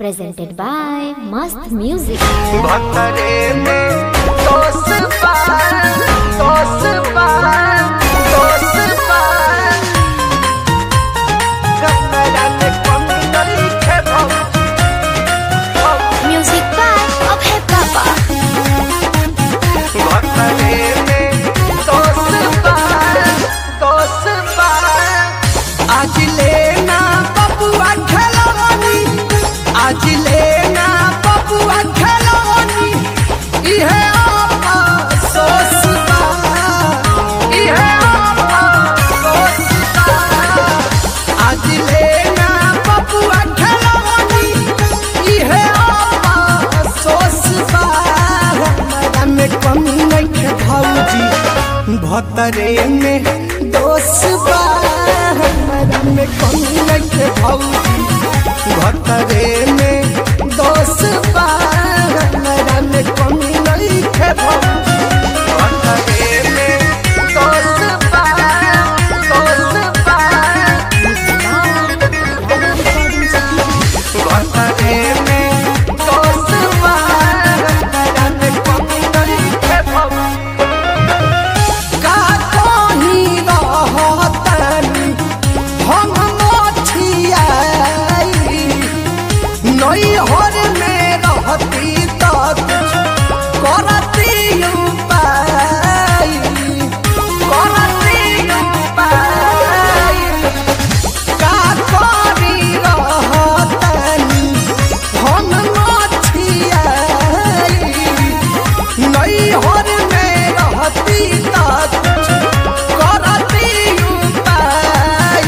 presented by Mast Music. भतरे में दोस्त पार दोस्त पार दोस्त पार कमरा में कमी नहीं है भौजी Music by Abhay Papa. भतरे में दोस्त पार दोस्त पार आज लेना बबुआ खेलवानी आज लेना बबुआ खेलवानी इहे आपा सोस बा इहे आपा सोस बा आज लेना बबुआ खेलवानी इहे आपा सोस बा हमरा में कमी नहीं है भौजी भतरे में दोस बा हमरा में कमी नहीं है भौजी भतरे में दोस बा हमरा में कमी नहीं है भौजी भतरे में दोस बा दोस बा भतरे में दोस बा हमरा में कमी नहीं है भौजी का कहीं रहतनी हम मोछियाई नैहर में रहती तो कुछ करती उपाय करती उपाय का करी रहतनी हम मोछियाई नैहर में रहती तो कुछ करती उपाय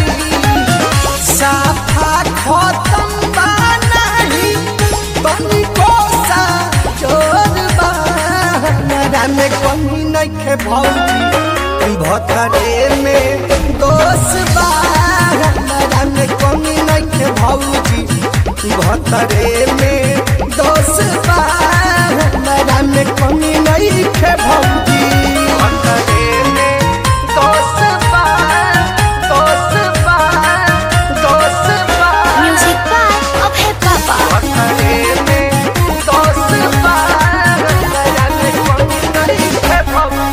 साफा खत्म बा नहीं तनिको सा जोर बा हमरा में कमी नहीं है भौजी भतरे में दोष बा हमरा में कमी नहीं है भौजी भतरे में दोष बा हमरा में कमी नहीं है भौजी भतरे में दोष बा दोष बा दोष बा Music by Abhay Papa. भतरे में दोष बा हमरा में कमी नहीं है भौजी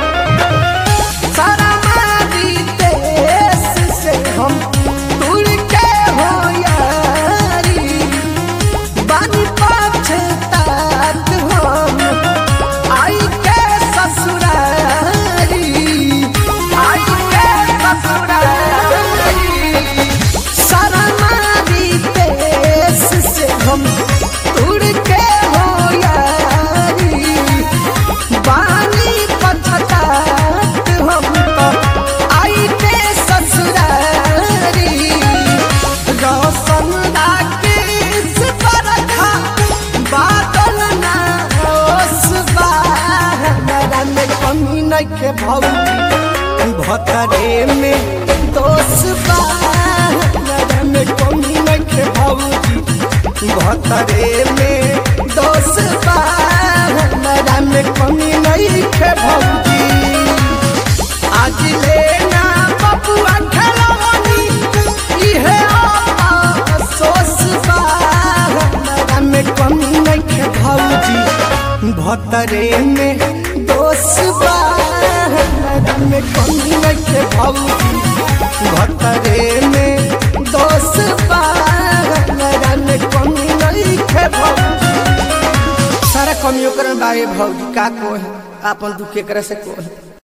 सारा मारी देश से हम दूर के हो यारी बानी पछतात हम आई के ससुरारी आई के ससुरारी सारा मारी देश से हम दूर के हो यारी बानी पछतात हम तो आई के ससुरारी रोशन राकेश बरखा बादल ना ओस बा हमरा में कमी नहीं के भौजी भतरे में दोष बा हमरा में कमी नहीं के भौजी भतरे में दोष बा हमरा में कमी नहीं के भौजी आज लेना बबुआ खेलवानी इहे आपा सोस बा हमरा में कमी नहीं के भौजी भतरे में दोष बा हमरा में कमी नहीं के भौजी भतरे में दोष बा हमरा में कमी नहीं के भौजी सारा कमियों कर बाए भौजी का को है आपन दुख एकरा से को है